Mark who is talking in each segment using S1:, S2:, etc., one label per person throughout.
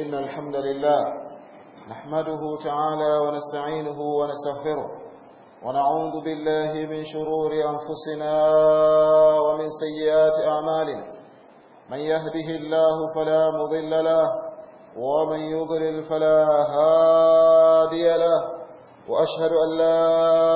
S1: إن الحمد لله نحمده تعالى ونستعينه ونستغفره ونعوذ بالله من شرور أنفسنا ومن سيئات أعمالنا من يهده الله فلا مضل له ومن يضلل فلا هادي له وأشهد أن لا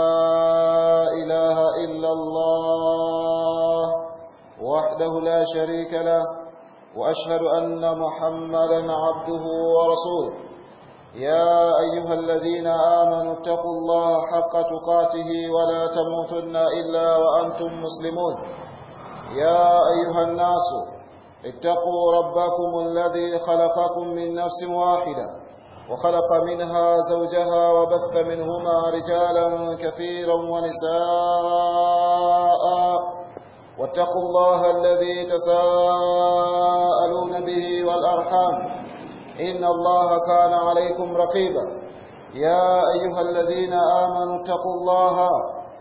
S1: إله إلا الله وحده لا شريك له وأشهد أن محمدا عبده ورسوله يا أيها الذين آمنوا اتقوا الله حق تقاته ولا تموتن إلا وأنتم مسلمون يا أيها الناس اتقوا ربكم الذي خلقكم من نفس واحدة وخلق منها زوجها وبث منهما رجالا كثيرا ونساء واتقوا الله الذي تساءلون به والأرحام إن الله كان عليكم رقيبا يا أيها الذين آمنوا اتقوا الله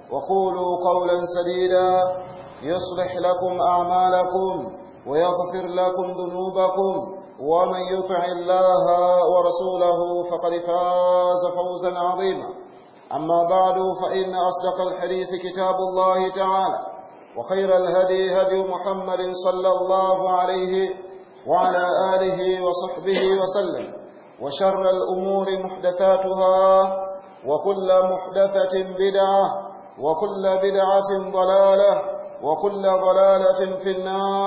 S1: وقولوا قولا سديدا يصلح لكم أعمالكم ويغفر لكم ذنوبكم ومن يطع الله ورسوله فقد فاز فوزا عظيما أما بعد فإن أصدق الحديث كتاب الله تعالى وخير الهدي هدي محمد صلى الله عليه وعلى آله وصحبه وسلم وشر الأمور محدثاتها وكل محدثة بدعة وكل بدعة ضلالة وكل ضلالة في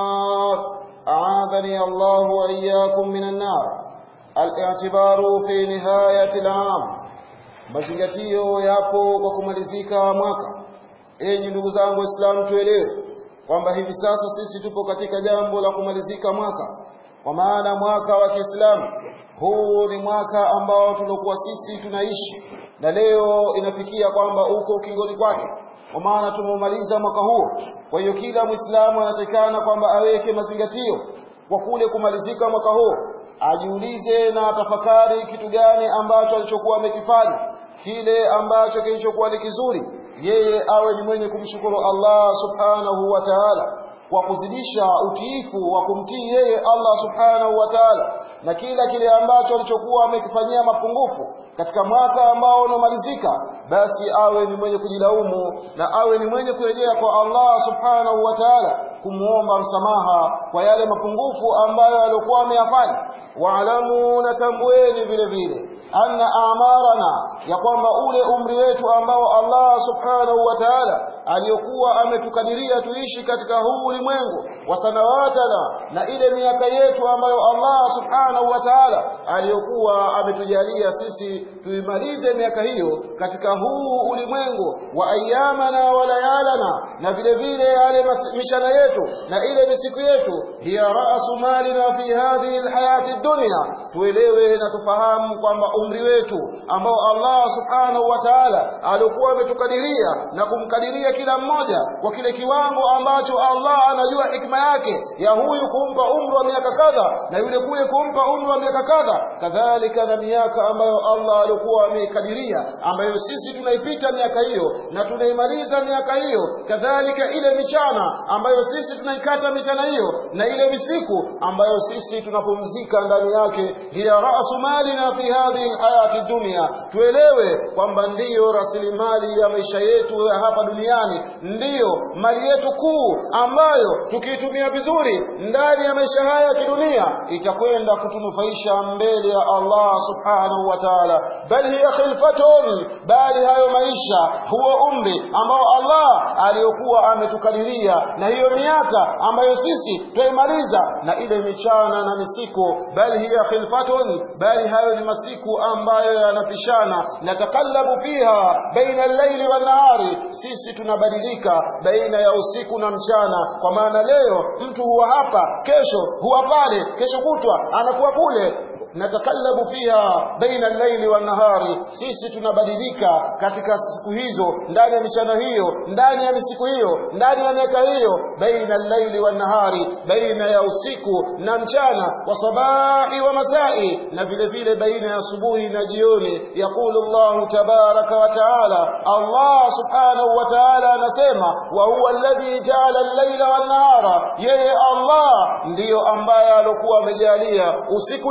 S1: النار أعاذني الله وإياكم من النار الاعتبار في نهاية العام mazingatio yapo kwa kumalizika mwaka enyi ndugu zangu waislamu tuelewe kwamba hivi sasa sisi tupo katika jambo la kumalizika mwaka kwa maana mwaka wa Kiislamu huu ni mwaka ambao tuliokuwa sisi tunaishi na leo inafikia kwamba uko ukingoni kwake kwa maana tumeumaliza mwaka huo kwa hiyo kila muislamu anatakikana kwamba aweke mazingatio kwa kule kumalizika mwaka huo ajiulize na atafakari kitu gani ambacho alichokuwa amekifanya kile ambacho kilichokuwa ni kizuri yeye awe ni mwenye kumshukuru Allah subhanahu wa ta'ala kwa kuzidisha utiifu wa kumtii yeye Allah subhanahu wa ta'ala na kila kile ambacho alichokuwa amekifanyia mapungufu katika mwaka ambao unamalizika basi awe ni mwenye kujilaumu na awe ni mwenye kurejea kwa Allah subhanahu wa ta'ala kumuomba msamaha kwa yale mapungufu ambayo alikuwa ameyafanya waalamu na tambueni vile vile anna amarana ya kwamba ule umri wetu ambao Allah subhanahu wa ta'ala aliyokuwa ametukadiria tuishi katika huu ulimwengu wa sanawatana na ile miaka yetu ambayo Allah subhanahu wa ta'ala aliyokuwa ametujalia sisi tuimalize miaka hiyo katika huu ulimwengu wa ayyamana wa layalana na vile vile yale michana yetu na ile misiku yetu hiya ra'su malina fi hadhihi alhayati dunya tuelewe na tufahamu kwamba umri wetu ambao Allah subhanahu wa ta'ala alikuwa ametukadiria na kumkadiria kila mmoja kwa kile kiwango ambacho Allah anajua hikma yake ya huyu kumpa umri wa miaka kadha na yule kule kumpa umri wa miaka kadha kadhalika na miaka ambayo Allah alikuwa ameikadiria ambayo sisi tunaipita miaka hiyo na tunaimaliza miaka hiyo kadhalika ile michana ambayo sisi tunaikata michana hiyo na ile misiku ambayo sisi tunapumzika ndani yake hiya rasu malina fi hadhihi hayati dunia tuelewe kwamba ndiyo rasilimali ya maisha yetu ya hapa duniani ndiyo mali yetu kuu ambayo tukiitumia vizuri ndani ya maisha haya ya kidunia itakwenda kutunufaisha mbele ya Allah subhanahu wa ta'ala bal hiya khilfatun bali hayo maisha huo umri ambao Allah aliyokuwa ametukadiria na hiyo miaka ambayo sisi twaimaliza na ile michana na misiko bali hiya khilfatun bali hayo ni masiku ambayo yanapishana natakallabu fiha baina al-laili wan nahari sisi tunabadilika baina ya usiku na mchana kwa maana leo mtu huwa hapa kesho huwa pale kesho kutwa anakuwa kule natakallabu fiha baina al-laili wan nahari sisi tunabadilika katika siku hizo ndani ya michana hiyo ndani ya misiku hiyo ndani ya miaka hiyo baina al-laili wan nahari baina ya usiku na mchana wa sabahi wa masai na vile vile baina ya asubuhi na jioni yaqulu Allah tabaraka wa taala Allah subhanahu wa taala anasema wa huwa alladhi ja'ala al-laila wan nahara yeye Allah ndiyo ambaye alokuwa amejalia usiku na mchana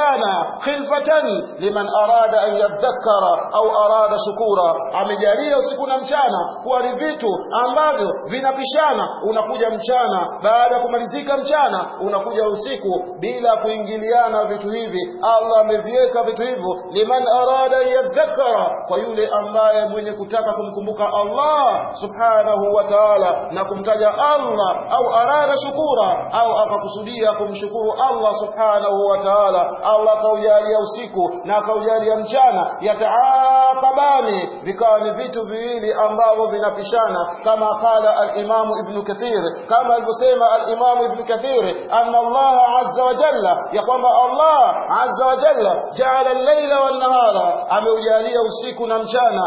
S1: mchana khilfatan liman arada an yadhakkara au arada shukura amejalia usiku na mchana kuwa ni vitu ambavyo vinapishana unakuja mchana baada ya kumalizika mchana unakuja usiku bila kuingiliana vitu hivi Allah ameviweka vitu hivyo liman arada an yadhakkara kwa yule ambaye mwenye kutaka kumkumbuka Allah subhanahu wa ta'ala na kumtaja Allah au arada shukura au akakusudia kumshukuru Allah subhanahu wa ta'ala Allah akaujalia usiku na akaujalia mchana yataaqabani vikawa ni vitu viwili ambavyo vinapishana kama qala al-Imam Ibn Kathir kama alivyosema al-Imam Ibn Kathir anna Allah azza wa jalla ya kwamba Allah azza wa jalla jaala al-laila wan-nahara ameujalia usiku na mchana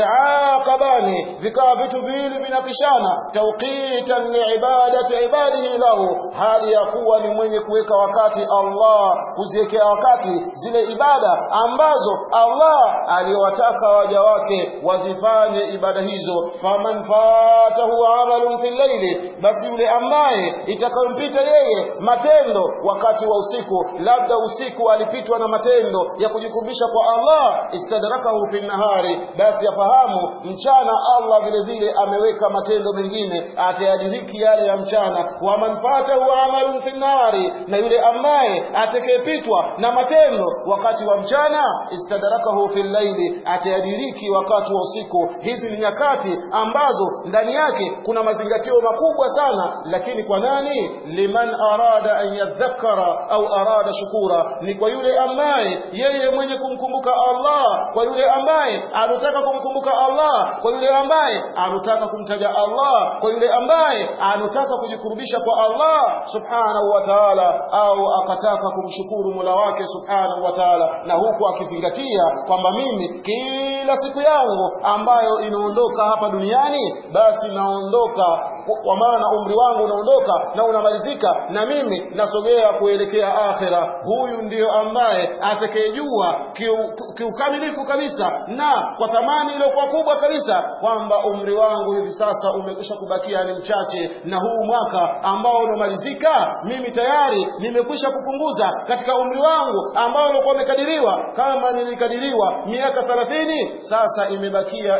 S1: yataaqabani vikawa vitu viwili vinapishana tawqitan liibadati ibadihi lahu hali ya kuwa ni mwenye kuweka wakati Allah kuziwekea wakati zile ibada ambazo Allah aliyowataka waja wake wazifanye ibada hizo faman fatahu amalun fil layli basi yule ambaye itakayompita yeye matendo wakati wa usiku labda usiku alipitwa na matendo ya kujikumbisha kwa Allah istadrakahu fil nahari basi afahamu mchana Allah vile vile ameweka matendo mengine atayadiriki yale ya mchana wa man fatahu amalun fil nahari na yule ambaye atakayepitwa na matendo wakati wa mchana istadrakahu fil layli atayadiriki wakati wa usiku hizi ni nyakati ambazo ndani yake kuna mazingatio makubwa sana lakini kwa nani liman arada an yadhakkara au arada shukura ni kwa yule ambaye yeye mwenye kumkumbuka Allah kwa yule ambaye anataka kumkumbuka Allah kwa yule ambaye anataka kumtaja Allah kwa yule ambaye anataka kujikurubisha kwa Allah subhanahu wa ta'ala au akataka kumshukuru Mola wake subhanahu wa ta'ala na huku akizingatia kwamba mimi kila siku yangu ambayo inaondoka hapa duniani basi naondoka kwa maana umri wangu unaondoka na unamalizika na mimi nasogea kuelekea akhera huyu ndiyo ambaye atakayejua kiukamilifu kiu kabisa na kwa thamani iliyokuwa kubwa kabisa kwamba umri wangu hivi sasa umekwisha kubakia ni mchache na huu mwaka ambao unamalizika mimi tayari nimekwisha kupunguza katika umri wangu ambao ulikuwa umekadiriwa kama nilikadiriwa miaka 30 sasa imebakia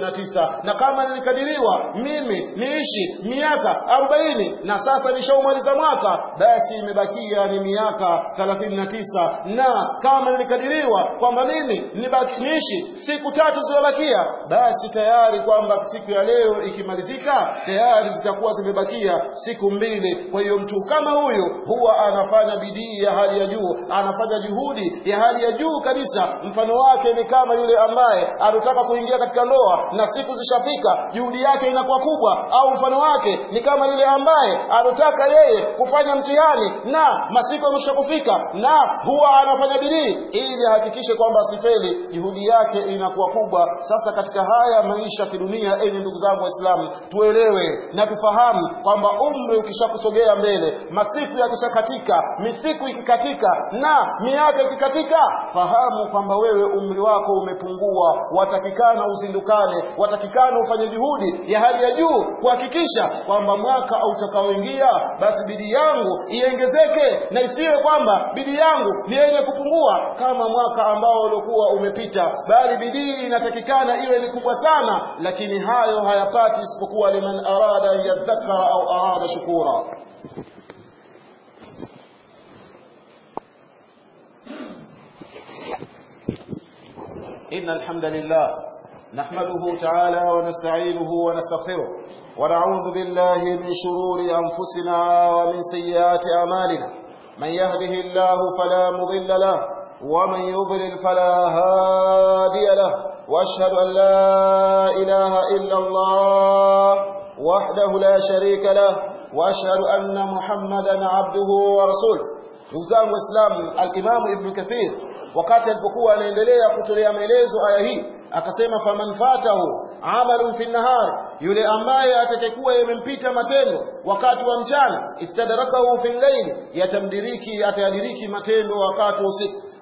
S1: 29 na kama nilikadiriwa mimi niishi miaka 40 na sasa nishaumaliza mwaka basi imebakia ni miaka 39 na kama nilikadiriwa kwamba mimi nibaki, niishi siku tatu zimebakia basi tayari kwamba siku ya leo ikimalizika tayari zitakuwa zimebakia siku mbili kwa hiyo mtu kama huyu huwa anafanya bidii ya hali ya juu anafanya juhudi ya hali ya juu kabisa mfano wake ni kama yule ambaye anataka kuingia katika ndoa na siku zishafika juhudi yake inakuwa kubwa au mfano wake ni kama yule ambaye anataka yeye kufanya mtihani na masiku yamekwisha kufika na huwa anafanya bidii ili ahakikishe kwamba asifeli juhudi yake inakuwa kubwa sasa katika haya maisha kidunia enyi ndugu zangu waislamu tuelewe na tufahamu kwamba umri ukishakusogea mbele masiku yakishakatika misiku ikikatika na miaka ikikatika fahamu kwamba wewe umri wako umepungua watakikana uzindukane watakikana ufanye juhudi ya hali ya juu kuhakikisha kwamba mwaka utakaoingia basi bidii yangu iongezeke na isiwe kwamba bidii yangu ni yenye kupungua kama mwaka ambao uliokuwa umepita bali bidii inatakikana iwe ni kubwa sana lakini hayo hayapati isipokuwa liman arada an yadhakkara au arada shukura إن الحمد لله نحمده تعالى ونستعينه ونستغفره ونعوذ بالله من شرور أنفسنا ومن سيئات أعمالنا من يهده الله فلا مضل له ومن يضلل فلا هادي له وأشهد أن لا إله إلا الله وحده لا شريك له وأشهد أن محمدا عبده ورسوله نوزان وإسلام الإمام ابن كثير wakati alipokuwa anaendelea kutolea maelezo aya hii akasema faman fatahu amalun fi nahar yule ambaye atakayekuwa yamempita matendo wakati wa mchana istadrakahu fi layli yatamdiriki atayadiriki matendo wakati wa usiku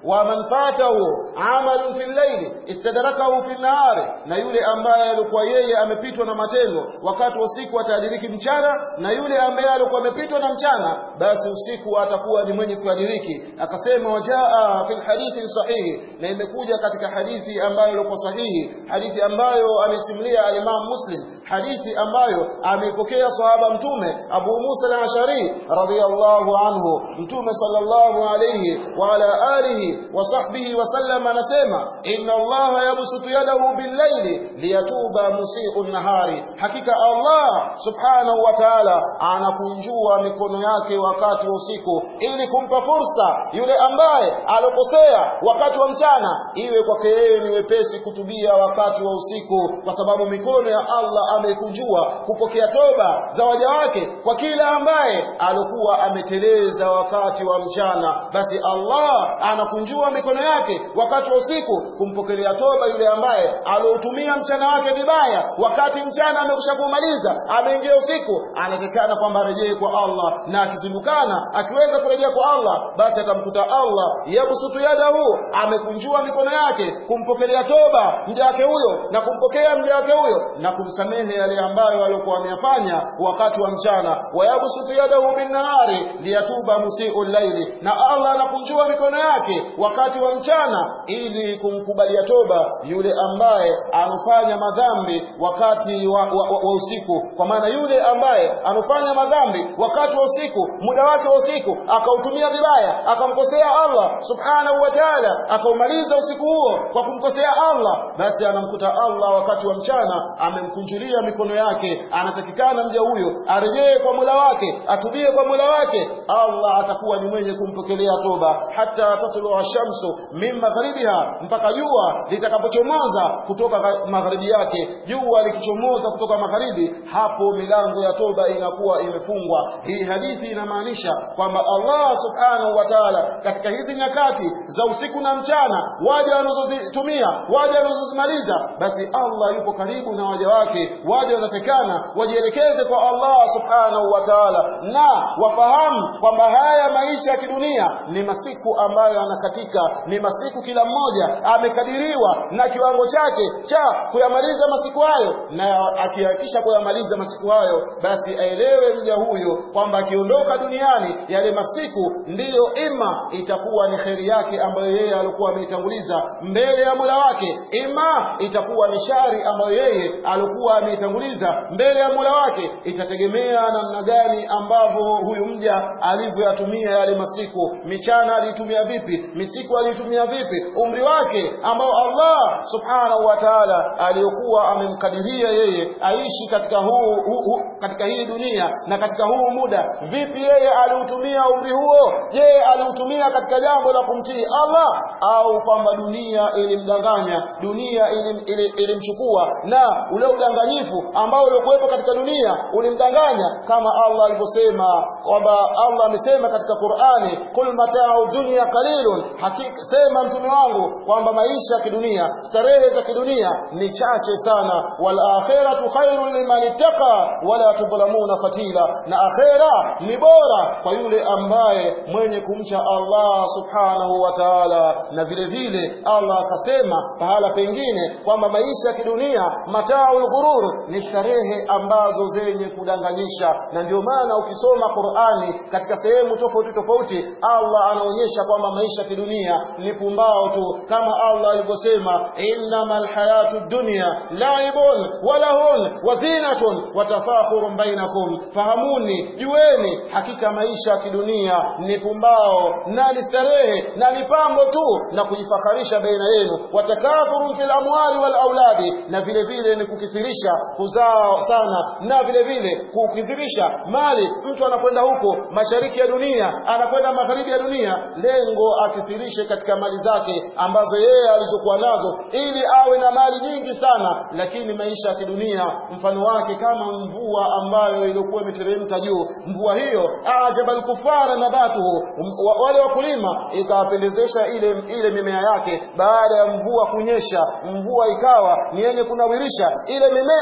S1: wa man fatahu amalun fil layli istadrakahu fil nahari na yule ambaye alikuwa yeye amepitwa na matendo wakati wa usiku atadiriki mchana na yule ambaye alikuwa amepitwa na mchana basi usiku atakuwa ni mwenye kuadiriki akasema wajaa fil hadithi sahihi na imekuja katika hadithi ambayo ilikuwa sahihi hadithi ambayo amesimulia al-Imam Muslim hadithi ambayo ameipokea sahaba mtume Abu Musa al-Ashari radhiyallahu anhu mtume sallallahu alayhi wa ala alihi wa sahbihi wa sallam anasema inna Allah yabsutu yadahu bil-layli liyatuba musii'un nahari hakika Allah subhanahu wa ta'ala anakunjua mikono yake wakati wa usiku ili kumpa fursa yule ambaye alokosea wakati wa mchana iwe kwake yeye ni wepesi kutubia wakati wa usiku kwa sababu mikono ya Allah ameikunjua kupokea toba za waja wake kwa kila ambaye alikuwa ameteleza wakati wa mchana basi Allah anakunjua mikono yake wakati wa usiku kumpokelea toba yule ambaye aloutumia mchana wake vibaya wakati mchana amekusha kumaliza ameingia usiku anatakana kwamba arejee kwa Allah na akizindukana akiweza kurejea kwa Allah basi atamkuta Allah yabsutu yadahu amekunjua mikono yake kumpokelea toba mja wake huyo na kumpokea mja wake huyo na kumsamehe yale ambayo alikuwa ameyafanya wakati wa mchana wayabsutu yadahu bin nahari liyatuba musii'ul laili na Allah anakunjua mikono yake wakati wa mchana ili kumkubalia toba yule ambaye anafanya madhambi wakati wa, wa, wa, wa usiku kwa maana yule ambaye anafanya madhambi wakati wa usiku muda wake wa usiku akautumia vibaya akamkosea Allah subhanahu wa ta'ala akaumaliza usiku huo kwa kumkosea Allah basi anamkuta Allah wakati wa mchana amemkunjulia mikono yake anatakikana mja huyo arejee kwa Mola wake atubie kwa Mola wake Allah atakuwa ni mwenye kumpokelea toba hata tatlu shamsu min magharibiha mpaka jua litakapochomoza kutoka magharibi yake jua likichomoza kutoka magharibi hapo milango ya toba inakuwa imefungwa hii hadithi inamaanisha kwamba Allah subhanahu wa ta'ala katika hizi nyakati za usiku na mchana waja wanazozitumia waja wanazozimaliza basi Allah yupo karibu na waja wake waja wanatekana wajielekeze kwa Allah subhanahu wa ta'ala na wafahamu kwamba haya maisha ya kidunia ni masiku ambayo anakatika ni masiku kila mmoja amekadiriwa na kiwango chake cha kuyamaliza masiku hayo na akihakisha kuyamaliza masiku hayo basi aelewe mja huyo kwamba akiondoka duniani yale masiku ndiyo ima itakuwa ni kheri yake ambayo yeye alikuwa ameitanguliza mbele ya Mola wake ima itakuwa ni shari ambayo yeye alikuwa ameitanguliza mbele ya Mola wake itategemea namna gani ambavyo huyu mja alivyoyatumia yale masiku michana alitumia vipi misiku alitumia vipi umri wake ambao Allah subhanahu wa ta'ala aliyokuwa amemkadiria yeye aishi katika huu, huu, huu katika hii dunia na katika huu muda vipi yeye aliutumia umri huo je aliutumia katika jambo la kumtii Allah au kwamba dunia ilimdanganya dunia ilimchukua ilim, ilim na ule udanganyifu ambao uliokuwepo katika dunia ulimdanganya kama Allah alivyosema kwamba Allah amesema katika Qur'ani kul mata'u dunya qalilun hakika sema mtume wangu kwamba maisha ya kidunia starehe za kidunia ni chache sana wal akhiratu khairun liman ittaqa wala tudhlamuna fatila na akhera ni bora kwa yule ambaye mwenye kumcha Allah subhanahu wa ta'ala na vile vile Allah akasema pahala pengine kwamba maisha ya kidunia mataul ghurur ni starehe ambazo zenye kudanganyisha na ndio maana ukisoma Qur'ani katika sehemu tofauti tofauti Allah anaonyesha kwamba maisha ya kidunia ni pumbao tu kama Allah alivyosema innamal hayatu dunya laibun wa lahun wa zinatun wa tafakhurun bainakum fahamuni jueni hakika maisha ya kidunia ni pumbao na ni starehe na ni pambo tu na kujifakharisha baina yenu watakathurun fil amwali wal auladi na vile vile ni kukithirisha kuzaa sana na vile vile kukithirisha mali mtu anakwenda huko mashariki ya dunia anakwenda magharibi ya dunia lengo akithirishe katika mali zake ambazo yeye alizokuwa nazo ili awe na mali nyingi sana lakini maisha ya kidunia mfano wake kama mvua ambayo ilikuwa imeteremka juu mvua hiyo ajabal kufara nabatuhu wale wakulima ikawapendezesha ile ile mimea yake baada ya mvua kunyesha mvua ikawa ni yenye kunawirisha ile mimea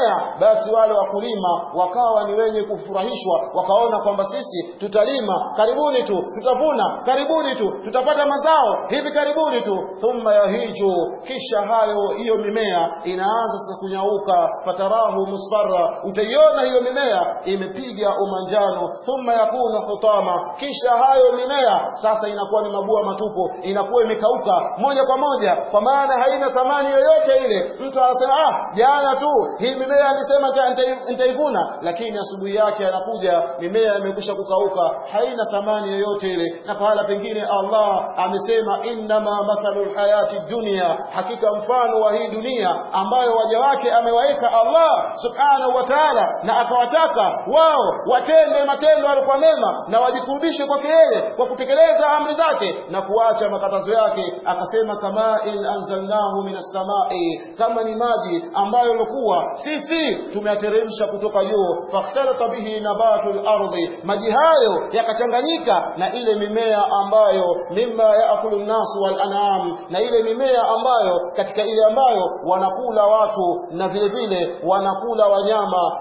S1: mimea basi wale wakulima wakawa ni wenye kufurahishwa wakaona kwamba sisi tutalima karibuni tu tutavuna karibuni tu tutapata mazao hivi karibuni tu thumma yahiju kisha hayo hiyo mimea inaanza sasa kunyauka fatarahu musfarra utaiona hiyo mimea imepiga umanjano thumma yakunu hutama kisha hayo mimea sasa inakuwa ni mabua matupu inakuwa imekauka moja kwa moja kwa maana haina thamani yoyote ile mtu anasema ah jana tu hii mimea alisema nitaivuna lakini asubuhi yake anakuja mimea imekwisha kukauka haina thamani yoyote ile na pahala pengine Allah amesema innama mathalul hayati dunia hakika mfano wa hii dunia ambayo waja wake amewaweka Allah subhanahu wa ta'ala na akawataka wao watende matendo yalikuwa mema na wajikurubishe kwake yeye kwa kutekeleza amri zake na kuacha makatazo yake akasema kama in anzalnahu minas samai kama ni maji ambayo yalikuwa sisi tumeyateremsha kutoka juu fakhtalata bihi nabatul ardi maji hayo yakachanganyika na ile mimea ambayo mimma yaakulu nnasu wal an'am na ile mimea ambayo katika ile ambayo wanakula watu na vile vile wanakula wanyama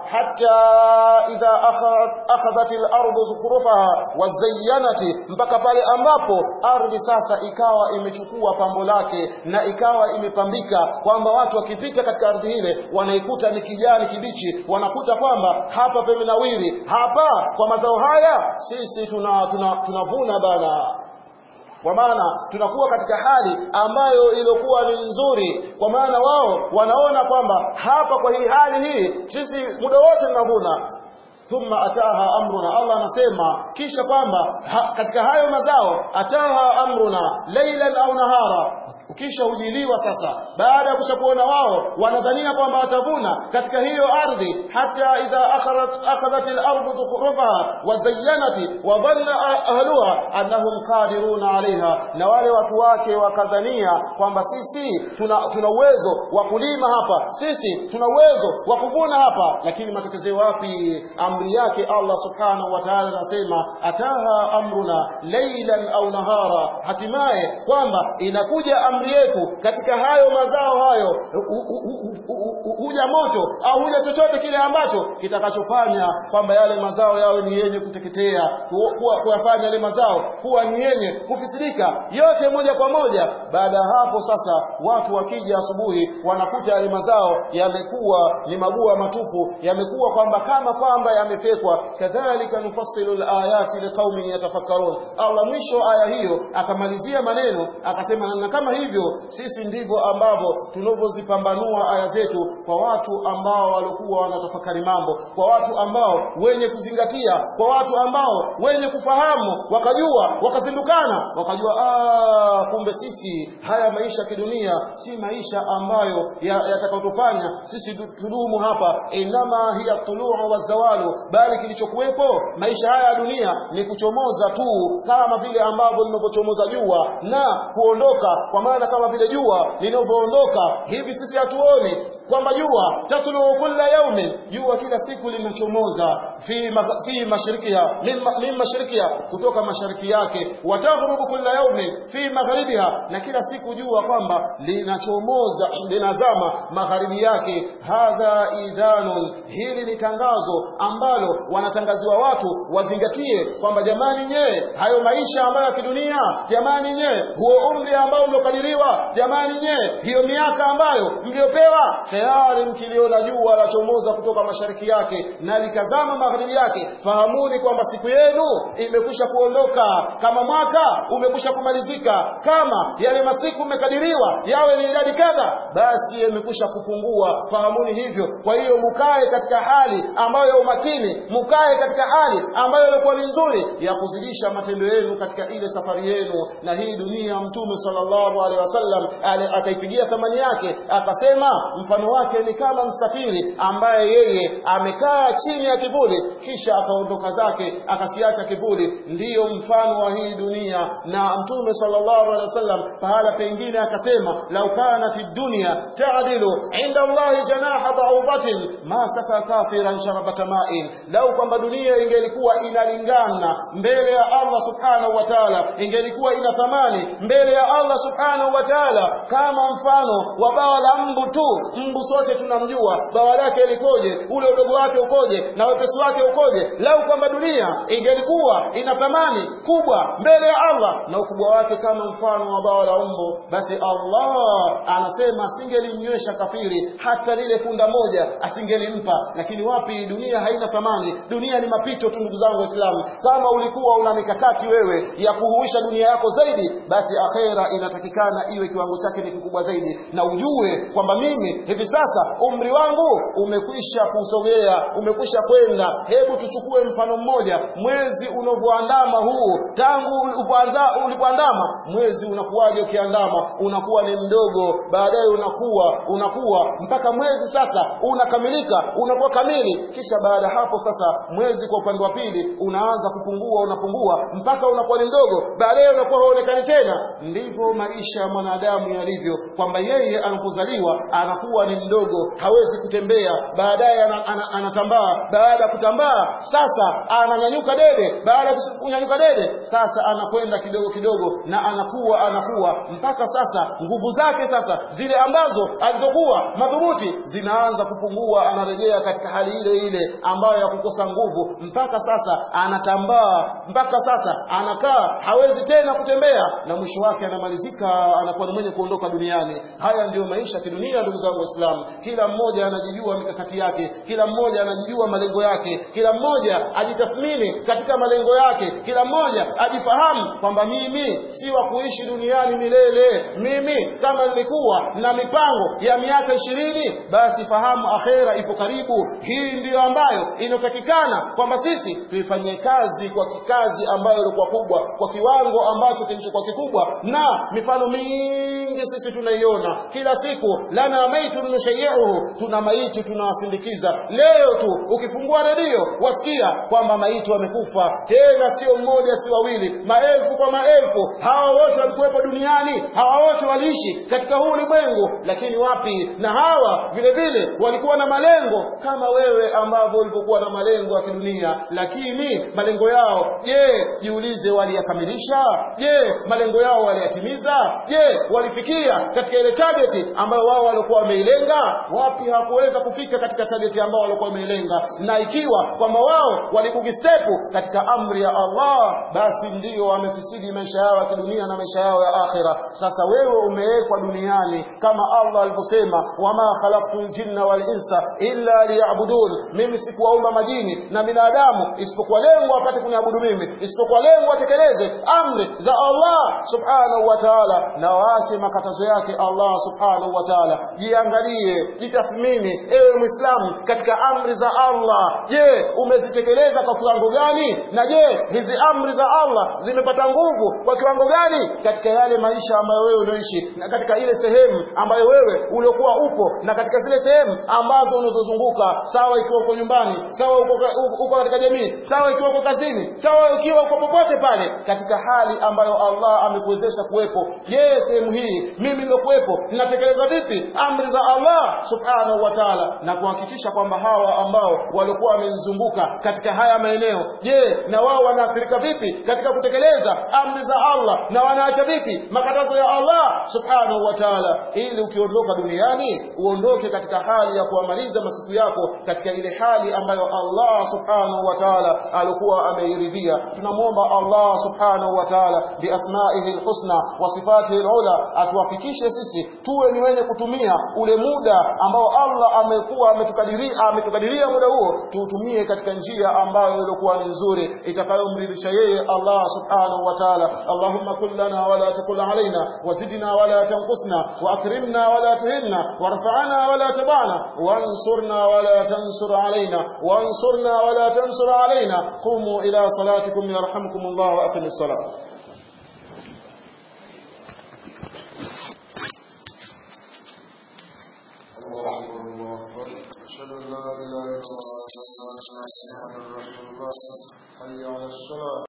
S1: hata idha akhadhat al-ardu zukhrufaha wazayyanati mpaka pale ambapo ardhi sasa ikawa imechukua pambo lake na ikawa imepambika kwamba watu wakipita katika ardhi ile wanaikuta ni kijani kibichi wanakuta kwamba hapa pemenawiri hapa kwa mazao haya sisi tunavuna tuna, tuna, tuna bana kwa maana tunakuwa katika hali ambayo ilikuwa ni nzuri kwa maana wao wanaona kwamba hapa kwa hii hali hii sisi muda wote tunavuna thumma ataha amruna Allah anasema kisha kwamba ha, katika hayo mazao ataha amruna laylan au nahara kisha hujiliwa sasa baada ya kushakuona wao wanadhania kwamba watavuna katika hiyo ardhi hata idha akhadhat akhadhat al-ardu zukhrufaha wa zayyanati wa dhanna ahluha annahum qadiruna alaiha na wale watu wake wakadhania kwamba sisi tuna tuna uwezo wa kulima hapa sisi tuna uwezo wa kuvuna hapa lakini matokezeo wapi amri yake Allah subhanahu wa ta'ala anasema ataha amruna laylan au nahara hatimaye kwamba inakuja amri yetu katika hayo mazao hayo huja moto au huja chochote kile ambacho kitakachofanya kwamba yale mazao yawe ni yenye kuteketea kuyafanya yale mazao kuwa ni yenye kufisidika yote moja kwa moja baada ya hapo sasa watu wakija asubuhi wanakuta yale mazao yamekuwa ni mabua matupu yamekuwa kwamba kama kwamba yamefekwa kadhalika nufassilu alayati liqaumin yatafakkarun Allah mwisho aya hiyo akamalizia maneno akasema na kama hivyo sisi ndivyo ambavyo tunavyozipambanua aya zetu kwa watu ambao walikuwa wanatafakari mambo kwa watu ambao wenye kuzingatia kwa watu ambao wenye kufahamu wakajua wakazindukana wakajua ah kumbe sisi haya maisha kidunia si maisha ambayo yatakayotufanya ya sisi tudumu hapa inama hiya tuluu wa zawalu bali kilichokuwepo maisha haya ya dunia ni kuchomoza tu kama vile ambavyo linavyochomoza jua na kuondoka kwa maana kama vile jua linavyoondoka hivi sisi hatuoni kwamba jua tatlu kulla yaumin jua kila siku linachomoza fi ma, fi mashrikiha min mashrikiha kutoka mashariki yake wataghrubu kulla yaumin fi magharibiha na kila siku jua kwamba linachomoza linazama magharibi yake hadha idhanun hili ni tangazo ambalo wanatangaziwa watu wazingatie kwamba jamani nyewe hayo maisha ambayo ya kidunia jamani nyewe huo umri ambao mliokadiriwa jamani nyewe hiyo miaka ambayo mliopewa tayari mkiliona jua lachomoza kutoka mashariki yake na likazama magharibi yake fahamuni kwamba siku yenu imekwisha kuondoka kama mwaka umekwisha kumalizika kama yale masiku mmekadiriwa yawe ni idadi kadha basi yamekwisha kupungua fahamuni hivyo kwa hiyo mukae katika hali ambayo ya umakini mukae katika hali ambayo ilikuwa ni nzuri ya kuzidisha matendo yenu katika ile safari yenu na hii dunia mtume sallallahu alaihi wasallam akaipigia thamani yake akasema mfano wake ni kama msafiri ambaye yeye amekaa chini ya kivuli kisha akaondoka zake akakiacha kivuli ndiyo mfano wa hii dunia na mtume sallallahu alaihi wasallam pahala pengine akasema lau kanat dunya ta'dilu inda Allahi janaha ba'udatin ma saka kafiran sharabata ma'in lau kwamba dunia ingelikuwa inalingana mbele ya Allah subhanahu wa ta'ala ingelikuwa ina thamani mbele ya Allah subhanahu wa ta'ala kama mfano wa bawa la mbu tu mbu sote tunamjua bawa lake likoje ule udogo wake ukoje na wepesi wake ukoje lau kwamba dunia ingelikuwa ina thamani kubwa mbele ya Allah na ukubwa wake kama mfano wa bawa la mbu basi Allah anasema asingelimnywesha kafiri hata lile funda moja asingelimpa lakini wapi dunia haina thamani dunia ni mapito tu ndugu zangu waislamu kama ulikuwa una mikakati wewe ya kuhuisha dunia yako zaidi basi akhera inatakikana iwe kiwango chake ni kikubwa zaidi na ujue kwamba mimi hivi sasa umri wangu umekwisha kusogea umekwisha kwenda hebu tuchukue mfano mmoja mwezi unavyoandama huu tangu ulipoanza- ulipoandama mwezi unakuwaje ukiandama unakuwa ni mdogo baadaye unakuwa unakuwa mpaka mwezi sasa unakamilika unakuwa kamili kisha baada ya hapo sasa mwezi kwa upande wa pili unaanza kupungua unapungua mpaka unakuwa ni mdogo baadaye unakuwa haonekani tena ndivyo maisha ya mwanadamu yalivyo kwamba yeye anapozaliwa anakuwa ni mdogo hawezi kutembea baadaye ana- ana- anatambaa baada ya kutambaa sasa ananyanyuka dede baada ya kunyanyuka dede sasa anakwenda kidogo kidogo na anakuwa anakuwa mpaka sasa nguvu zake sasa zile ambazo alizokuwa madhubuti zinaanza kupungua anarejea katika hali ile ile ambayo ya kukosa nguvu mpaka sasa anatambaa mpaka sasa anakaa hawezi tena kutembea na mwisho wake anamalizika anakuwa ni mwenye kuondoka duniani haya ndiyo maisha ya kidunia ndugu zangu waislamu kila mmoja anajijua mikakati yake kila mmoja anajijua malengo yake kila mmoja ajitathmini katika malengo yake kila mmoja ajifahamu kwamba mimi si wa kuishi duniani milele mimi kama nilikuwa na mipango ya miaka ishirini basi fahamu akhera ipo karibu hii ndiyo ambayo inatakikana kwamba sisi tuifanyie kazi kwa kikazi ambayo ilikuwa kubwa kwa kiwango ambacho kilichokuwa kikubwa na mifano mingi sisi tunaiona kila siku lana maitun nushayiuhu tuna maiti tunawasindikiza leo tu ukifungua redio wasikia kwamba maiti wamekufa tena sio mmoja si wawili maelfu kwa maelfu hawa wote walikuwepo duniani hawa wote waliishi katika huu ulimwengu lakini wapi na hawa vile vile walikuwa na malengo kama wewe ambavyo ulivyokuwa na malengo ya kidunia lakini malengo yao je jiulize waliyakamilisha je malengo yao waliyatimiza je walifikia katika ile target ambayo wao walikuwa wameilenga wapi hawakuweza kufika katika target ambayo walikuwa wameilenga na ikiwa kwamba wao walikugi step katika amri ya Allah basi ndio wamefisidi maisha yao ya kidunia na maisha yao ya akhira sasa wewe umewekwa duniani kama Allah alivyosema wama khalaqtul jinna wal insa illa liya'budun mimi sikuwaumba majini na binadamu isipokuwa lengo apate kuniabudu mimi isipokuwa lengo atekeleze amri za Allah subhanahu wa ta'ala na waache makatazo yake Allah subhanahu wa ta'ala jiangalie jitathmini ewe muislamu katika amri za Allah je umezitekeleza kwa kiwango gani na je hizi amri za Allah zimepata nguvu kwa kiwango gani katika yale maisha ambayo wewe unaishi na katika ile sehemu ambayo wewe uliokuwa upo na katika zile sehemu ambazo unazozunguka sawa ikiwa uko nyumbani sawa uko, uko katika jamii sawa ikiwa uko kazini sawa ikiwa uko popote pale katika hali ambayo Allah amekuwezesha kuwepo je sehemu hii mimi nilokuwepo ninatekeleza vipi amri za Allah subhanahu wa ta'ala na kuhakikisha kwamba hawa ambao walikuwa wamenizunguka katika haya maeneo je na wao wanaathirika vipi katika kutekeleza amri za Allah na wanaacha vipi makatazo ya Allah subhanahu wa ta'ala ili ukiondoka duniani uondoke katika hali ya kuamaliza masiku yako katika ile hali ambayo Allah subhanahu wa ta'ala alikuwa ameiridhia tunamwomba Allah subhanahu wa ta'ala biasmaihi alhusna wa sifatihi alula atuwafikishe sisi tuwe ni wenye kutumia ule muda ambao Allah amekuwa ametukadiria ametukadiria muda huo tuutumie katika njia ambayo ilikuwa ni nzuri itakayomridhisha yeye Allah subhanahu wa ta'ala Allahumma kul lana wala takul alaina wazidna wala tanqusna واكرمنا ولا تهنا وارفعنا ولا تبعنا وانصرنا ولا تنصر علينا وانصرنا ولا تنصر علينا قوموا إلى صلاتكم يرحمكم الله وأقم الصلاة
S2: الله أكبر الله أكبر أشهد أن لا إله إلا الله أشهد أن محمدا رسول الله حي على الصلاة